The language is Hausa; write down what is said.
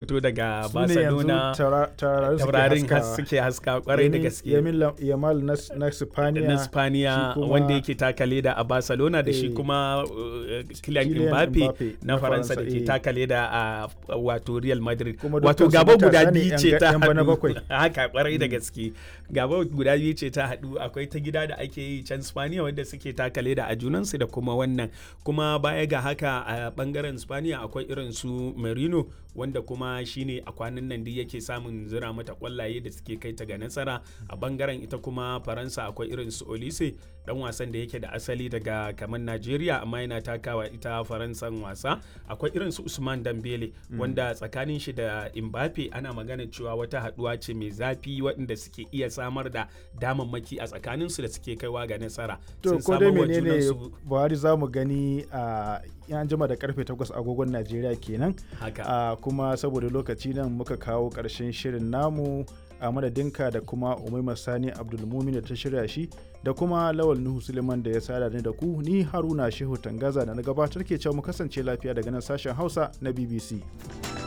fito daga Su ne yanzu barcelona taura- taurarin suke taurarin has- haskawa. suke haska kwarai da Yamin- gaske Yamin Lam- Yamal na s- na Spaniya. na spaniya shi kuma- wanda yake taka leda a barcelona da shi Eh, kuma uh, kylian Kylian mbappe Mbappe na na faransa da Faransa, ke eh. taka leda a wato real madrid Kuma wato dukkansu gaba guda matasa ne biyu yan ce ga- ta yan bana haɗu bakwai. haka kwarai da gaske gaba guda biyu ce ta haɗu akwai ta gida da ake yi can spaniya wanda suke taka leda a junansu da kuma wannan kuma baya ga haka a bangaren spaniya akwai irin su merino wanda kuma shine a kwanan nan duk yake samun zira mata kwallaye da suke kai ta ga nasara a bangaren ita kuma faransa akwai irin su olise dan wasan da yake da asali daga kamar najeriya amma yana takawa ita faransan wasa akwai irin su usman dambele wanda tsakanin shi da mbappe ana magana cewa wata haduwa ce mai zafi waɗanda suke iya samar da damammaki a tsakaninsu da suke kaiwa ga nasara To Sun ko dai samar wa menene junansu- Buhari za mu gani a yan jima da karfe 8 agogon Najeriya kenan. haka a kuma saboda lokaci nan muka kawo ƙarshen shirin namu a madadinka da kuma umaima sani abdulmumin da ta shirya shi da kuma lawal nuhu suleiman da ya sada ni da ku ni haruna shehu tangaza da na gabatar ke cewa mu kasance lafiya daga nan sashen hausa na bbc